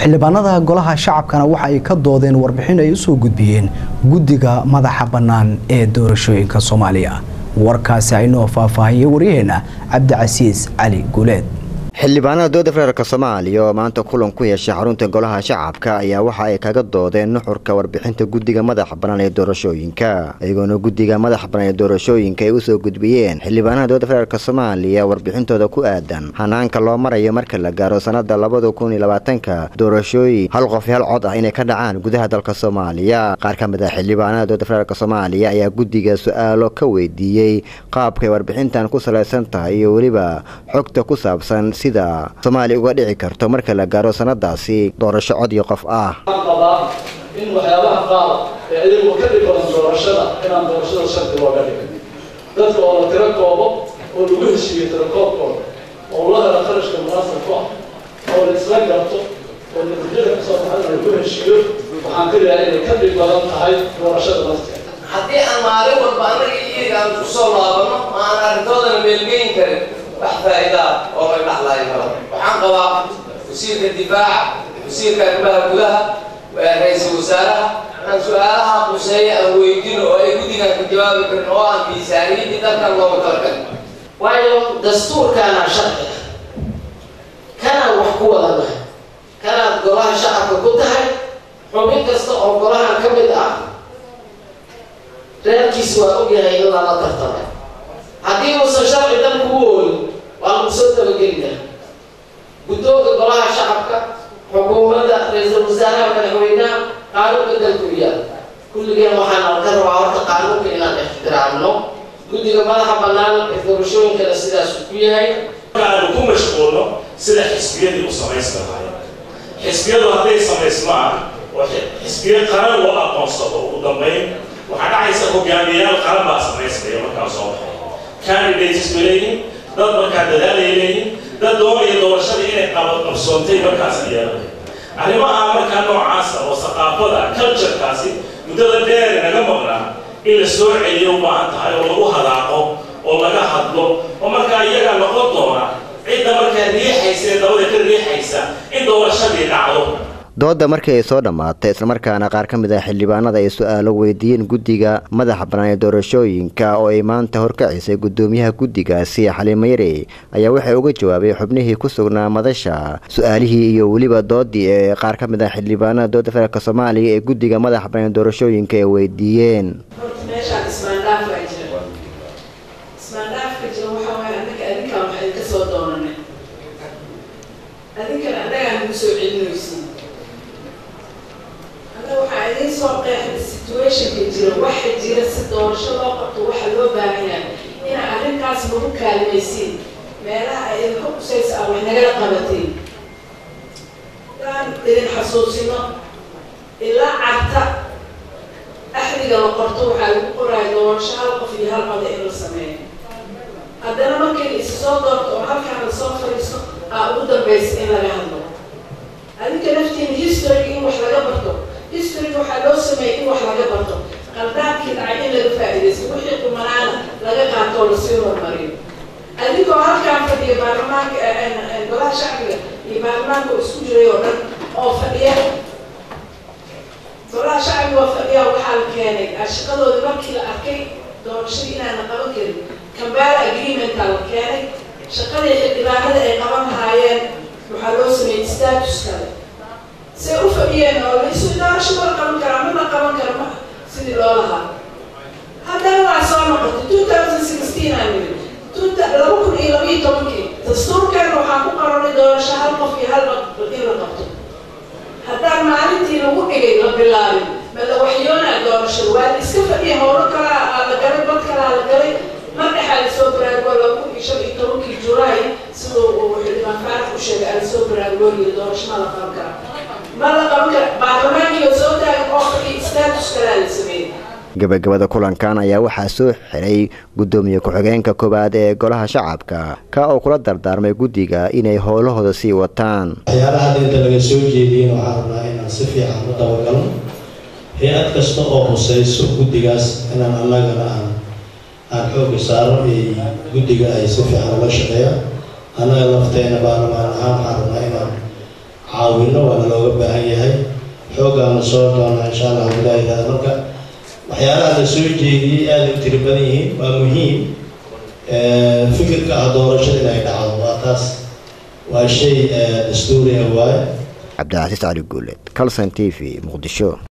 xildhibaanada golaha shacabkana waxa ay ka doodeen warbixin ay usoo gudbiyeen guddiga madaxa bannaan ee doorashooyinka soomaaliya warkaasi aynoo faahfaahiyey waryaheena cabdicasiis cali guuleed xildhibaanada dowladda federaalk soomaaliya oo maanta kulan ku yeeshay xarunta golaha shacabka ayaa waxa ay kaga doodeen nuxurka warbixinta guddiga madaxa bannaan ee doorashooyinka iyagoona guddiga madaxa bannaan ee doorashooyinka ay usoo gudbiyeen xildhibaanada dowladda federaalk soomaaliya warbixintooda ku aadan hanaanka loo marayo marka la gaaro sanada labada kun iyo labaatanka doorashooyin hal qof iyo hal cod ah inay ka dhacaan gudaha dalka soomaaliya qaar ka mid ah xildhibaanada dowladda federaalk soomaaliya ayaa guddiga su-aalo ka weydiiyey qaabkay warbixintan ku salaysan tahay iyo weliba xogta ku saabsan sida soomaaliya uga dhici karto marka la gaaro sanadaasi doorasho cod iyo qof ah waxaan qabaa in waxyaabaha qaar ee iyagu ka dhig badan doorashada inaan doorashada shardi looga dhigin dadka oo la tiro koobo oo lagu heshiiyo tirakoobkooda oo la hela kharashka munaasab ku ah oo la isla garto oo natiijada kasoo baxda lagu heshiiyo waxaan ka yahay inay ka dhig badan tahay doorashada lafteeda haddii aan maalin walba annaga iyaga aan isku soo laabano ma aan arrintoodana meelgeyn karin wax faa'iida ah oo la dhaxlaayo mala waxaan qabaa wasiirka difaaca wasiirka arrimaha gudaha ra-iisul wasaaraha aan su-aalaha quseeya aan weydino oo ay guddigan ka jawaabi karin oo aan miisaaniyadii dalkan looga talgalin waayo dastuurkaana sharci ah kanaan wax ku wada nahay kanaad golaha shacabka ku tahay xubin kasta oo golahan ka mid ah reerkiis waa ogyahay in lala tartamay haddii uusan sharci dan kugu oolin waa lagu soo dabagelina guddoonka golaha shacabka xukuumadda ra-iisul wasaaraha madaxweynaha qaanuunka dalku yaal kulligeen waxaan ka rabaa horta qaanuunka inaan ixtiraamno guddiga madaxa bannaan ee doorashooyinkana sidaas ku yahay aanu ku mashquulno sida xisbiyadii u samaysan lahay xisbiyadu hadday samaysmaan oo xisbiya qaran loo aqoonsado ugu dambayn waxaa dhacaysa hogaamiyayaal qaran baa samaysmaya markaa soo baxay candidates bay leeyihin dad markaa dadaalay leeyihin dad doonaya doorashadii inay qabsoontay markaas yeelanay arrimaha markaa noocaasa oo saqaafada culturekaasi muddada dheer naga maqnaa in la soo celiyo u baahan tahay oo lagu hadaaqo oo laga hadlo oo markaa iyaga noqon doona cidda markaa riixaysa ee dabada ka riixaysa in doorashadii dhacdo dooda markii ay soo dhammaatay islamarkaana qaar ka mid ah xildhibaanada ay su-aalo weydiiyeen guddiga madaxa bannaan ee doorashooyinka oo ay maanta horkacisay guddoomiyaha guddigaasi xaliimo yare ayaa waxay uga jawaabay xubnihii ku sugnaa madasha su-aalihii iyo weliba doodii ee qaar ka mid ah xildhibaanada dowladda federaalk soomaaliya ee guddiga madaxa bannaan ee doorashooyinka ay weydiiyeen meeshaan ismaandhaaf baa jira ismaandhaafka jira waxaa waaye annaga adinkaan waxay ka soo doonanay adinkan annagaan nagu soo celinaysiin annaga waxaa idiin soo qeexday situationka jira waxa jira si doorasho loo qabto waxa loo baahan yahay ina arrintaas nagu kaalmaysiin meelaha ay idinka qusaysa ah wax nagala qabateen hadaan idin xasuusino ilaa carta axdiga la qorto waxaa lagu qoraya doorasho hal qof iyo hal coda in la sameeyo haddana markii la isa soo doorto oo halkaan la soo fadhiisto aa ugu dambaysa in laga hadlo adinka naftiina historyga in wax laga barto historyga waxaa loo sameeyay in wax laga barto qaldaadkii dhacay in laga faa'iidaysto wixii qumanaana laga qaato oo lasii hormariyo adinkoo halkaan fadhiya baarlamaanka golaha shacbiga iyo baarlamaanka oo isku jiray oo dhan oo fadhiya golaha shacbiga oo fadhiya waxaa la keenay shaqadoodii markii la arkay doorashadii inaana qaban karin cambaara agreementaa la keenay shaqadii xildhibaanada ay qaban lahaayeen waxaa loo sameeyey status kale say u fadhiyeen oo laisu doorasho ma la qaban karaa ma la qaban kara ma sidii loo lahaa haddana waa soo noqotay two thousand sixteen aan yiri laba kun iyo laba iyo tobankii dastuurkeena waxaa ku qoranay doorasho hal qof iyo hal cod in la qabto haddaan maalintii lagu dhigay la bilaabin madawaxyoonaa doorashada waa la iska fadhiya howlo kalaa aa la galay bad kalaa la galay mar dhexaa lasoo baraago laba kun iyo shan iyo tobankii julaay siduu uu xildhibaan faarax u sheegay aa lasoo baraago yiri doorasho ma la qaban kara ma la qaban kara baarlamaankii oo soo taagan oo fadhiya status kalaa la sameeyey gabagabada kulankan ayaa waxaa soo xiray guddoomiye ku-xigeenka koowaad ee golaha shacabka ka oo kula dardaarmay guddiga inay howlahooda sii wataan waxyaalaha inta laga soo jeediyeen waxaa rabnaa inaan si fiican u dabagalno hay-ad kasta oo huseyso guddigaas inaan annagana aan aan xooga saaro ay guddiga ay si fiican ula shaqeeyaan annaga lafteena baarlamaan ahaan waxaan rabnaa inaan caawino waana looga baahan yahay xooggaana soo doonaa insha allah bilaahi taala marka waxyaalaha la soo jeediyey aaday u tiri badan yihiin waa muhiim fikirka ah doorashada inay dhacdo waa taas waa shay dastuuri ah waaye cabdicasiis cali guuleed calson t v muqdisho